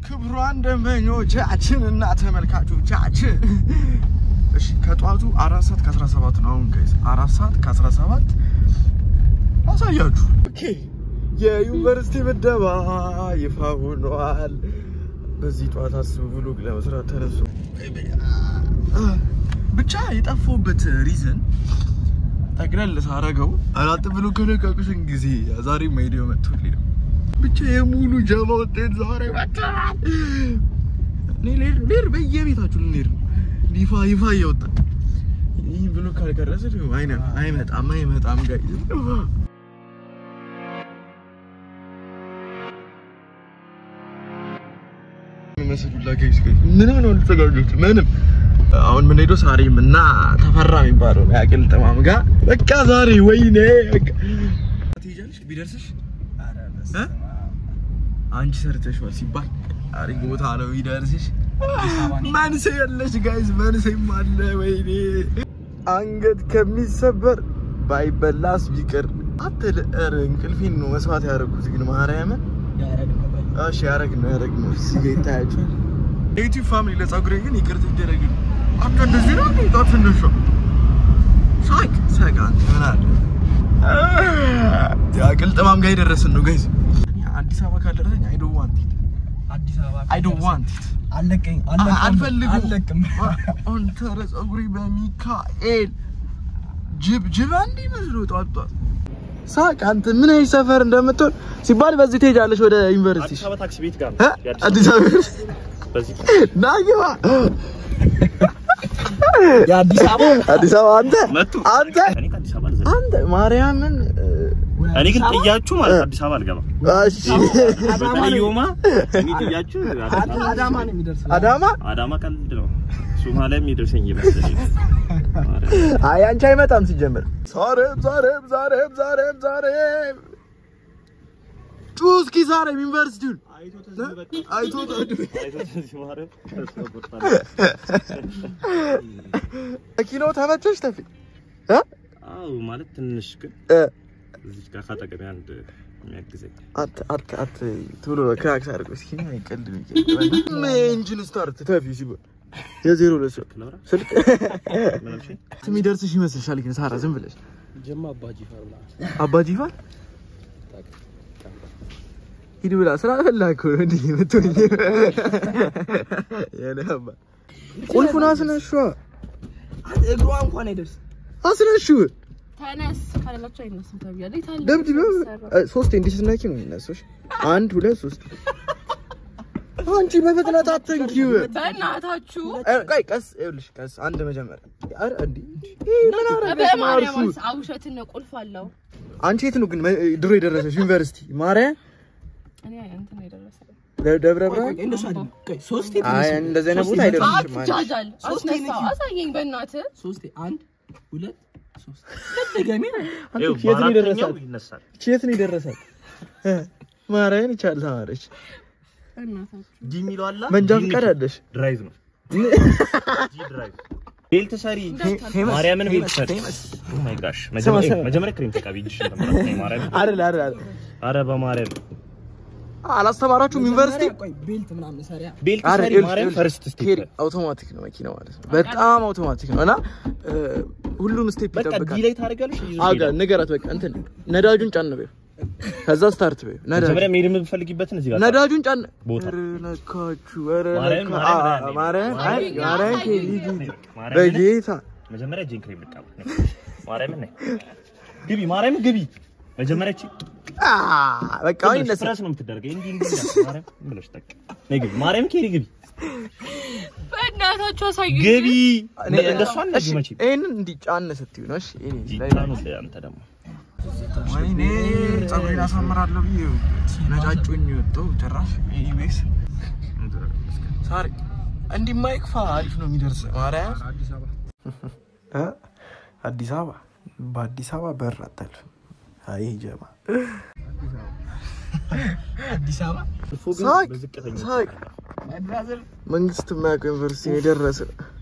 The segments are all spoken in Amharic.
ክቡራን ደንበኞቻችን እና ተመልካቾቻችን እሺ ከጠዋቱ አራት ሰዓት ከአስራ ሰባት ነው አሁን ጋይስ አራት ሰዓት ከአስራ ሰባት አሳያችሁ ኦኬ የዩኒቨርሲቲ ምደባ ይፋ ሆኗል በዚህ ጠዋት አስቡ ብሎግ ለመስራት ተነሱ ብቻ የጠፋሁበት ሪዝን ጠቅለል ሳረገው አራት ብሎ ከለቀቁሽን ጊዜ ዛሬ ማይዲዮ መጥቶልኝ ነው ብቻ የሙሉ ጀማ ውጤት ዛሬ መጥቷል። እኔ ልሄድ ልሄድ በየቤታችሁ ልንሄድ ነው። ይፋ ይፋ እያወጣ ይህ ብሎ ካልቀረሰ ደግሞ አይነ አይመጣም አይመጣም ጋይ መስሉላ ጋይስ ምንም ነው ልተጋጁት ምንም አሁን ምን ሄዶ ሳሪም እና ተፈራ የሚባለው ያቅል ጥማም ጋር በቃ ዛሬ ወይኔ በቃ ትሄጃለሽ ቢደርስሽ እ? አንቺ ሰርተሽዋል ሲባል አሪፍ ቦታ ነው ቢደርስሽ መንሴ የለሽ ጋይዝ መንሴም አለ ወይኔ አንገት ከሚሰበር ባይበላስ ቢቀር አትል ኧረ እንቅልፌን ነው መስዋዕት ያደረኩት ግን ማርያምን እሺ ያረግ ነው ያረግ ነው እዚህ ጋር ይታያችኋል የዩቲዩብ ፋሚሊ ለፀጉሬ ግን ይቅርታ ይደረግልኝ አንተ እንደዚህ ነው እንዴ ጧት ስነሳ ሳቅ ሳቅ አንተ ምን አለ ያ ቅልጥማም ጋር የደረስን ነው ጋይዝ አዲስ አበባ ካልደረሰኝ አይ ዶንት ዋንት ኢት አዲስ አበባ አይ ዶንት ዋንት ኢት አለቀኝ አልፈልግም አለቅም አንተ ኧረ ፀጉሬ በሚካኤል ጅብ ጅብ አንድ ይመስሉ ጧት ጧት ሳቅ አንተ ምን አይነት ሰፈር እንደምትሆን ሲባል በዚህ ትሄጃለሽ ወደ ዩኒቨርሲቲ አዲስ አበባ ታክሲ ቤት ጋር እ? አዲስ አበባ በዚህ ናግባ የአዲስ አበባ አዲስ አበባ አንተ መጡ። አንተ እኔ ከአዲስ አበባ አልዘልም። አንተ ማርያምን እኔ ግን ጥያችሁ ማለት አዲስ አበባ አልገባም። እሺ በተለይ ዮማ እኔ ጥያችሁ አዲስ አበባ አዳማ ነው የሚደርስ አዳማ አዳማ ቀልድ ነው። ሶማሊያ የሚደርሰኝ እየመሰለኝ ነው። ማርያም። አይ አንቺ አይመጣም ሲጀምር ዛሬም ዛሬም ዛሬም ዛሬም ዛሬም ጩህ እስኪ ዛሬም ዩኒቨርሲቲውን አይቶ ማርያም፣ ተስፋ ቆርጣለሁ። ኪሎ ተመቸሽ ተፊ እ? አዎ ማለት ትንሽ ግን እ እዚህ ጋር ካጠገቤ አንድ የሚያግዘኝ አት አት አት ቶሎ ክራክስ አድርገው እስኪ ምን አይቀልድ ምን ኢንጂን ስታርት ተፊ ሲባል የዜሮ ሁለት ሰው ክለብራ ስልክ ምን አልሽኝ? የሚደርስሽ ይመስልሻል ግን ሳራ ዝም ብለሽ ጀማ አባጂ ፈርላ አባ ጂፋር ሂድ ብላ ስራ ፈላ እኮ ነው እንዲህ የምትሆኝ የኔ አባ ቁልፉን አስነሽዋ እግሯ እንኳን አይደርስ አስነሽው ተነስ ካላላችሁ አይነሳም ተብያለሁ። የት አለ? ደብድበ ሶስቴ እንዲህ ስትነኪ ነው የሚነሱሽ አንድ ሁለት ሶስት አንቺ በፍጥነት አትንኪው በእናታችሁ እ፣ ቆይ ቀስ ይኸውልሽ ቀስ አንድ መጀመሪያ ኧረ እንዲህ ይሄ ምን አረገሽ በማርያም ማርሱ አውሸትን ነው ቁልፍ አለው። አንቺ የት ነው ግን መ- ድሮ የደረሰሽ ዩኒቨርሲቲ ማርያም እኔ እንትን ነው የደረሰው። ደ- ደብረ ብርሃን እንደሱ አይደለም ቆይ ሶስቴ አይ ተነሱ። እንደዚህ አይነት ቦታ ሶስቴ አይደርስሽም አንቺ አትጃጃል። ሶስቴ አስነሳው ነኪ። አሳየኝ በእናትህ። ሶስቴ አንድ ሁለት ሶስት ደገሚ ነው አንተ ይኸው የት ነው በአራተኛው የደረሳት ይነሳል። የት ነው የደረሳት እ፣ ማርያምን ይቻል ተማረች በእናታችሁ ዲ የሚለው አለ መንጃ ዲ ፈቃድ ንኪ። አለሽ ድራይቭ ነው ዲ ድራይቭ ቤልት ሰሪ ማርያምን ቤልት ሰሪ ኦ ማይ ጋሽ መጀመሪያ ስማ። መጀመሪያ ክሬም ተቀቢ እጅሽን ተመራት ነው ማርያም አይደል አይደል አይደል አረ በማርያም አላስተማራችሁም ዩኒቨርሲቲ ቆይ ቤልት ምናምን ሰሪያ ቤልት አረ ሰሪ ይኸውልሽ፣ ማርያም ይኸውልሽ፣ ፈርስት ስቴፕ ኬሪ አውቶማቲክ ነው መኪና ማለት ነው። በጣም አውቶማቲክ ነው እና እ፣ ሁሉም ስቴፕ በቃ ዲ ይጠብቃል። ላይ ታደርጋለሽ ይዞ አጋ ይሄዳል። ንገራት በቃ እንትን ነዳጁን ጫን በይው፣ ከዛ ስታርት በይው። ነዳጁ መጀመሪያ መሄድ የምትፈልጊበትን እዚህ ጋር ነዳጁን ጫን ቦታ። ኧረ ለካችሁ ኧረ ማርያም፣ ለካ- ማርያም፣ አ- ማርያም፣ ማርያም አይ ማርያም፣ ማርያም ኬሪ ሂጂ፣ ማርያም በጌታ መጀመሪያ ጄን ክሬም ልቃባ ማርያምን ነይ ግቢ ማርያም ግቢ መጀመሪያ እቺ አ፣ በቃ አሁን ይነሳል። ስትረስ ነው የምትደረገው እንዲህ እንዲህ እንዳትዪ፣ ማርያም ምን ብለሽ ጠቅ ነይ ግቢ ማርያም ኬሪ ግቢ በእናታችሁ አሳዩኝ። ግቢ እኔ እንደሷ እሺ፣ እንደዚህ መቼ ይሄንን እንዲህ ጫን ስትይው ነው እሺ። ይሄኔ ጂታኑ አንተ ደግሞ ወይኔ ፀጉሬን አሳምራለሁ ብዬ ነጫጩኝ ወጣሁ ጭራሽ ኢቢኤስ ሳሪ እንዲህ ማይክፋ አሪፍ ነው የሚደርስ ማርያም እ? አዲስ አበባ በአዲስ አበባ በር አታልፍም። አይ ጀማ አዲስ አበባ ሳቅ በዝቅተኛ ሳቅ ብራዘር መንግስት የማያውቀው ዩኒቨርሲቲ ነው የደረሰ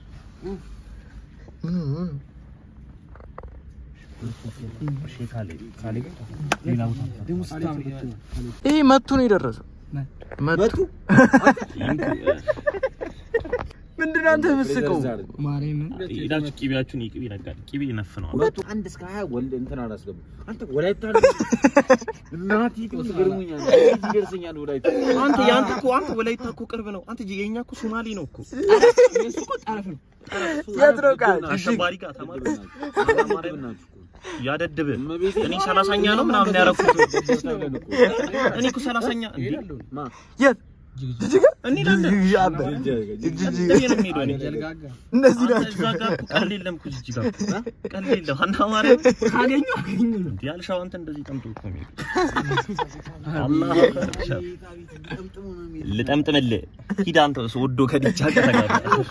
ምን ምን እሺ ካሌ ካሌ ግን ሌላ ቦታ ደግሞ ስታምር ይሄ መቱ ነው የደረሰው መጡ ምንድን ነው አንተ የምትስቀው? ማርያምን ሄዳችሁ ቂቤያችሁን ይቅቤ ይነጋል ቂቤ ይነፍነዋል ሁለቱ አንድ እስከ ሀያ ወልድ እንትን አላስገቡ አንተ ወላይታ እናቴ ትገርሙኛል ይደርሰኛል ወላይታ አንተ የአንተ እኮ አንተ ወላይታ እኮ ቅርብ ነው አንተ የኛ እኮ ሶማሌ ነው እኮ እሱ እኮ ጠረፍ ነው የት ነው ቃል? አሸባሪ ጋር ተማሪ ያደድብ እኔ ሰላሳኛ ነው ምናምን ያደረኩት እኔ እኮ ሰላሳኛ እንዴ የት? ጅጅጋ? እንሄዳለን ጅጅጋ አለ። ጅጅጋ። እንዴ ነው የምሄደው እኔ ጀልጋጋ እነዚህ አንተ ናቸው። እዛ ጋር እኮ ቀልድ የለም እኮ እዚህ ጋር ቀልድ የለም ሀና ማርያም ካገኙ አገኙ ነው እንዴ ያልሻው አንተ እንደዚህ ጠምጦ እኮ ነው አላህ ልጠምጥምልህ ሂድ አንተ ወዶ ከድቻ ከተጋባ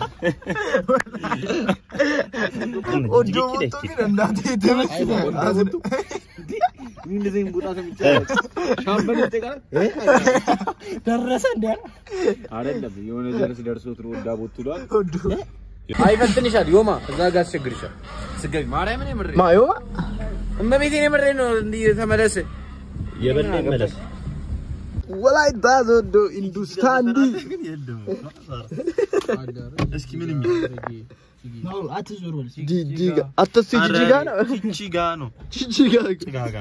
ወዶ ሞቶ ግን እናቴ ተመችቶ እንደዚህ ቦታ ሰምቻለሁ ሻምበል ይጠቃል ደረሰ እንደ አይደለም የሆነ ደርስ ደርሶት ነው ወዳ ቦትሏል ወዶ አይፈትንሻል ዮማ እዛ ጋር አስቸግርሻል ስገቢ ማርያምን የምሬ ማዮ እመቤቴን የምሬ ነው እንዲህ ተመለስ የበላ ይመለስ ወላይታ ሶዶ ኢንዱስታንዲ እስኪ ምንም አትዞር በል ጅጅጋ አተሱ ጅጅጋ ነው ቺቺጋ ነው ጅጅጋ ቺጋጋ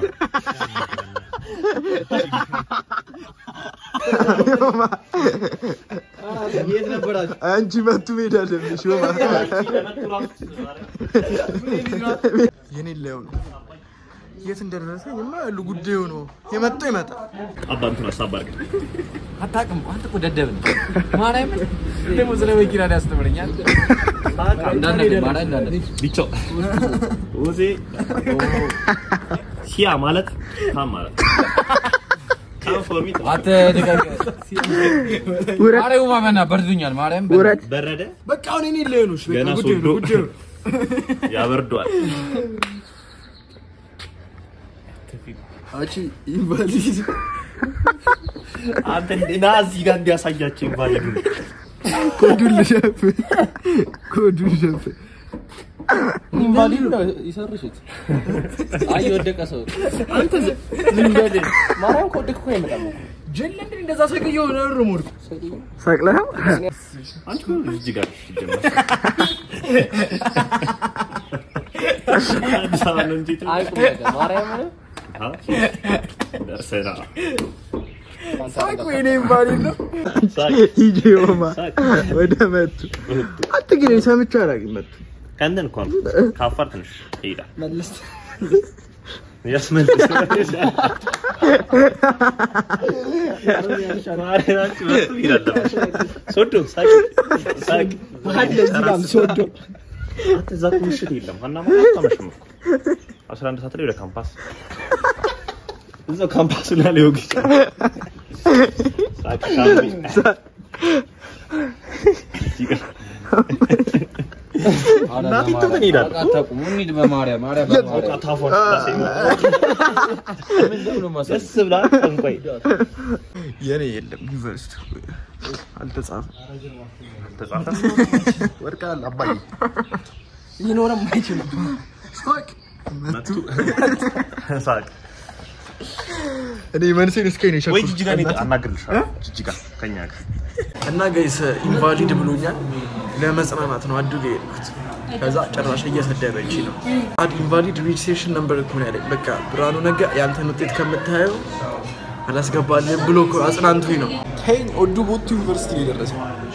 የት ነበራችሁ አንቺ መቱ ሜዳ አለብሽ ሾማ የኔ ላይሆን የት እንደደረሰ የማያሉ ጉዳዩ ነው የመጣው ይመጣል አባንቱን አሳባርግ አታውቅም አንተ እኮ ደደብ ነህ ማርያምን ደግሞ ስለ መኪና ላይ ያስተምረኛል እንዳንድ ማርያም እንዳንድ ቢቾ ወዜ ሲያ ማለት ታም ማለት ታም ፎር ሚ አንተ ደጋግ ማርያም ማመና በርዱኛል ማርያም ውረድ በረደ በቃ አሁን የኔ ላይሆን ነው ገና ጉዳዩ ነው ሶዶ ጉዳዩ ያበርዷል አቺ ኢንቫሊድ አንተ እንዴና እዚህ ጋር እንዲያሳያቸው ይባላል ኮዱን ልሸፍ ኮዱን ልሸፍ ኢንቫሊድ ነው ይሰርሽት አይ የወደቀ ሰው አንተ ዝም በል ማርያም ከወደቀ እኮ አይመጣም ጀለ እንዴ እንደዛ ሰቅየው ነው ርሞድ ሰቅለህ አንቺ እዚህ ጋር ይጀምራል አዲስ አበባ ነው እንጂ አይ ቁም ነገር ማርያም ደርሰና ሳቅ ወይኔ ኢንቫሊድ ነው ሳቅ ሂጂ ዮማ ሳቅ ወደ መቱ አንተ ግን ሰምቼ አላውቅም መቱ ከእንትን እኮ ነው ከአፋር ትንሽ ይሄዳል ያስመልስ ማርያናችሁ መጡ ይላል ሶዶ ሳቅ ሳቅ ሶዶ አንተ እዛ እኮ ምሽት የለም ሀና ማለት አታመሽም እኮ አስራ አንድ ሰዓት ላይ ወደ ካምፓስ እዛው ካምፓሱ ላይ ሊወግ ይችላል ሳቅ ካምቢ እናቴ እንትን እንሄዳለን አታውቁም እንሂድ በማርያም ማርያም በማርያም ታፏ ደስ ብላ ጠንቋይ የኔ የለም ዩኒቨርሲቲ አልተጻፈም ተጻፈ ወድቃል አባዬ ሊኖረም አይችልም መቱ ሳቅ እኔ መንሴን እስከ ነው ወይ ጅጅጋ ነው አናግርልሻለሁ ጅጅጋ ከኛ ጋር እና ጋይስ ኢንቫሊድ ብሎኛል ለመጽናናት ነው አድርገ የሄድኩት ከዛ ጭራሽ እየሰደበች ነው አድ ኢንቫሊድ ሬጅስትሬሽን ነምበር እኮ ነው ያለኝ በቃ ብርሃኑ ነጋ ያንተን ውጤት ከምታየው አላስገባልህም ብሎ እኮ አጽናንቶኝ ነው ተይኝ ኦዱ ቦቱ ዩኒቨርሲቲ ነው የደረሰው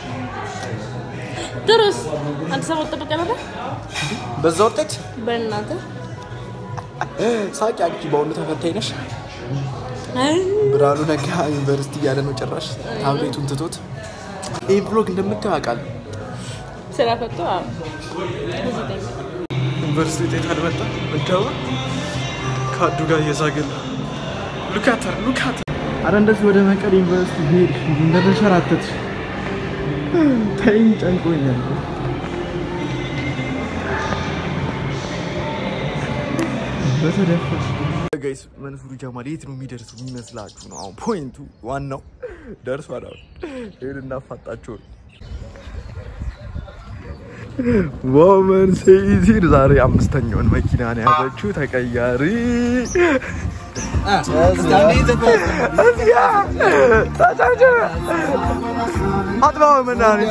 ድረስ አዲስ አበባ ጠበቀ ነበር በዛ ውጤት በእናትህ ሳቂ አንቺ በአሁኑ ተፈታኝ ነሽ ብርሃኑ ነጋ ዩኒቨርሲቲ እያለ ነው ጭራሽ ታብሌቱን ትቶት ይህ ብሎግ እንደምታየው አውቃለሁ ስራ ፈቶ ዩኒቨርሲቲ ውጤት አልመጣ መደባ ከአዱ ጋር እየዛገል ሉካተር ሉካተር አረ እንደዚህ ወደ መቀሌ ዩኒቨርሲቲ ሄድ እንደተሸራተት ተይኝ ጨንቆኛል በተደፋ ጋይስ መንሱር ጀማል የት ነው የሚደርሰው የሚመስላችሁ ነው አሁን ፖይንቱ ዋናው ደርሷል አሁን ይሄን እናፋጣቸው ነው ወመን ሴይዚር ዛሬ አምስተኛውን መኪና ነው ያዘችው ተቀያሪ አጥባው መናን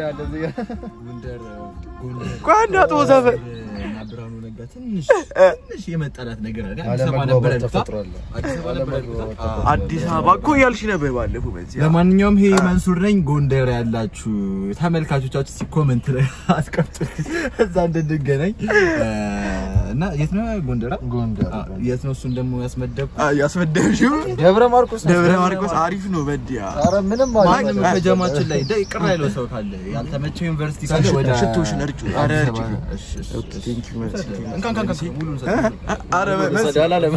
ቆይ አንድ አጥቦ ዘፈን እና ብርሃኑ ነጋ ትንሽ ትንሽ የመጣላት ነገር አለ። አዲስ አበባ ነበረ ልታ አዲስ አበባ ነበረ ልታ አዲስ አበባ እኮ እያልሽ ነበር ባለፈው በዚህ ለማንኛውም ይሄ መንሱር ነኝ። ጎንደር ያላችሁ ተመልካቾቻችሁ እስኪ ኮመንት ላይ አስቀምጡ እዛ እንድንገናኝ እና የት ነው ጎንደር? ጎንደር አ፣ የት ነው እሱን ደግሞ ያስመደብኩ ያስመደብሽው ደብረ ማርቆስ ደብረ ማርቆስ አሪፍ ነው በዲያ ኧረ ምንም ማንም ማለት ከጀማችን ላይ ደ- ቅር ያለው ሰው ካለ ያልተመቸው ዩኒቨርሲቲ ካለ ወደ ሽቶሽን እርጩ ኧረ እርጩ እሺ፣ እሺ፣ እሺ። ቴንክ ዩ መርሲ እንካ እንካ እንካ ሙሉን ሰጥ ኧረ መርሲ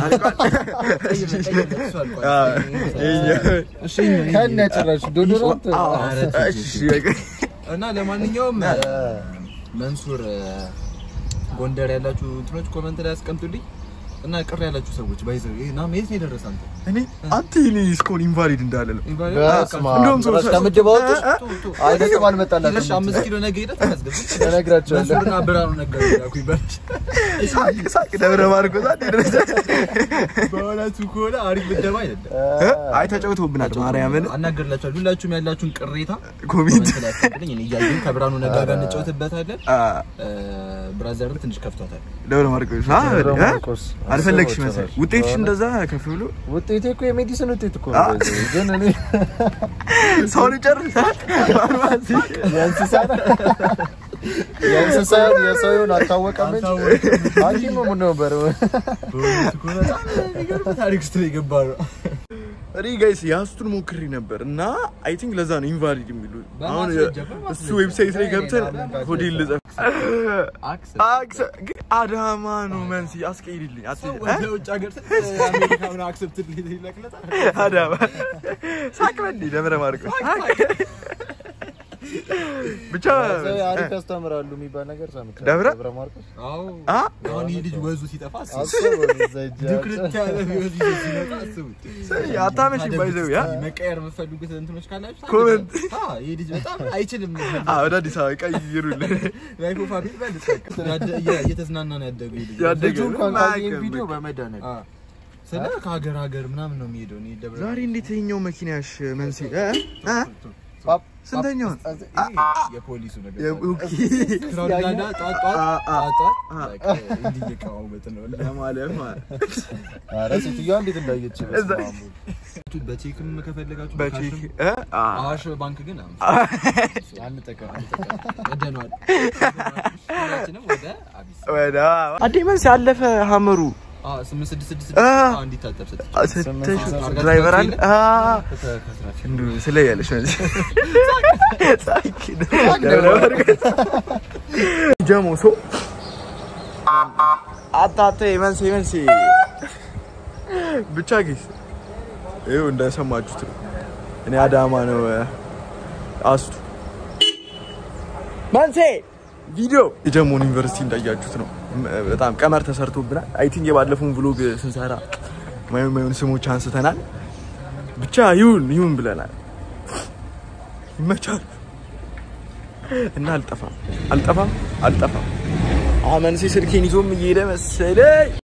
ከነ ጭራሽ ዶዶራንት እሺ በቃ እና ለማንኛውም መንሱር ጎንደር ያላችሁ እንትኖች ኮመንት ላይ አስቀምጡልኝ እና ቅር ያላችሁ ሰዎች ባይዘው ይሄ ና የት ነው የደረሰ አንተ እኔ አንተ እኔ እስካሁን ኢንቫሊድ እንዳለ ነው በስመ አብ እንደውም ሰው- ጭራሽ ከምድብ አወጡሽ? አይ ነጥብ ትንሽ አልመጣላትም አምስት ኪሎ ነገ ሄደህ ተመዝገብ እነግራቸዋለሁ መንሱርና ብርሃኑ ነጋ ያኩ ይበልጥ ሳቅ ሳቅ ደብረ ማርቆስ አንዴ ደረሰ በእውነቱ ከሆነ አሪፍ ምደባ አይደለም አይ ተጫውተውብናል ማርያምን አናገርላችኋለሁ ሁላችሁም ያላችሁን ቅሬታ ኮሜንት ኮመንት ላይ አስቀምጡልኝ እኔ እያየሁ ከብርሃኑ ነጋ ጋር እንጫወትበታለን አ፣ ብራዘርን ትንሽ ከፍቷታል ደብረ ማርቆስ አ፣ ደብረ እ? ማርቆስ አልፈለግሽ አስበው መሰለኝ ጭራሽ። ውጤትሽ እንደዛ ከፍ ብሎ ውጤቴ እኮ የሜዲሲን ውጤት እኮ አ። ነው በዚህ። ግን እኔ ሰውን ይጨርሳል ፋርማሲ የእንስሳ የእንስሳ የሰው ይሁን አልታወቀም እንጂ ሐኪም ምን ነበር በእውነቱ ከሆነ በጣም የሚገርም ታሪክ ውስጥ ነው የገባ ነው እኔ ጋይስ የአስቱን ሞክሬ ነበር እና አይ ቲንክ ለዛ ነው ኢንቫሊድ የሚሉ አሁን እሱ ዌብሳይት ላይ ገብተን ሆቴል ልጸፍ አክሰ ግን አዳማ ነው መንሲ አስቀይድልኝ አት- እ? ወደ ውጭ ሀገር አሜሪካውን አክሰፕት ይለቅለታል አዳማ ሳቅ በል ደብረ ማርቆስ ብቻ አሪፍ ያስተምራሉ የሚባል ነገር ሰምቻለሁ። ደብረ? ደብረ ማርቆስ አዎ አ? አሁን ይህ ልጅ ወዙ ሲጠፋ አስቡት። አስበው እዛ ሂጅ ድክርት ያለ ወዝ ይዞ ሲመጣ አስቡት አታመሽ ባይዘው ያ መቀየር የምትፈልጉት እንትኖች ካላችሁ ኮመንት። አ፣ ይህ ልጅ በጣም አይችልም አ፣ ወደ አዲስ አበባ ቀይሩልን ላይፍ ኦፍ አቢል በልጥ ያደ- እየ- እየተዝናና ነው ያደገው ይህ ልጅ ያደገ ልጁ እንኳን ምንም ካየን አያውቅም ቪዲዮ በቃ። በመድኃኒዓለም አ፣ ስለ ከሀገር ሀገር ምናምን ነው የሚሄደው እኔ ደብረ ዛሬ እንዴት ይኸኛው መኪናሽ መንሲ እ? እ? ፓፕ ስንተኛውን ይሄ የፖሊሱ ነገር የቡኪ ክራውድ ጋዳ ጧት ጧት አ፣ አ፣ ጧት ጧት አ። በቃ እንዲህ እየቀዋወጥ ነው ለማለት ማለት ኧረ ሴትዮዋ እንዴት እንዳየች በስመ እዛ- አብ ወልድ። በቼክም ከፈለጋችሁ በቼክ በካሽም እ? አ፣ አዋሽ ባንክ ግን አሁን አንጠቀም አንጠቀም ቀደነዋል ሁላችንም ወደ አቢስ ወደ አዴ መንሲ አለፈ ሀመሩ አ ስምንት ስድስት ስድስት አ። ስድስት አንድ ይታጠብ ሰጥ ስትሽ ድራይቨር አለ አ፣ እንዱ ስለያለሽ መንሲ ሳቂ ደብረ ማርቆስ ጀሞ ሶ አታተ መንሲ መንሲ ብቻ ጊዜ ይኸው እንደሰማችሁት ነው። እኔ አዳማ ነው እ፣ አስቱ መንሴ ቪዲዮ የጀሞን ዩኒቨርሲቲ እንዳያችሁት ነው። ም- በጣም ቀመር ተሰርቶብናል። አይ ቲንክ የባለፈውን ቭሎግ ስንሰራ ማየን ማየን ስሞች አንስተናል። ብቻ ይሁን ይሁን ብለናል። ይመቻል እና አልጠፋም አልጠፋም አልጠፋም። አመንሴ ስልኬን ይዞም እየሄደ መሰለኝ።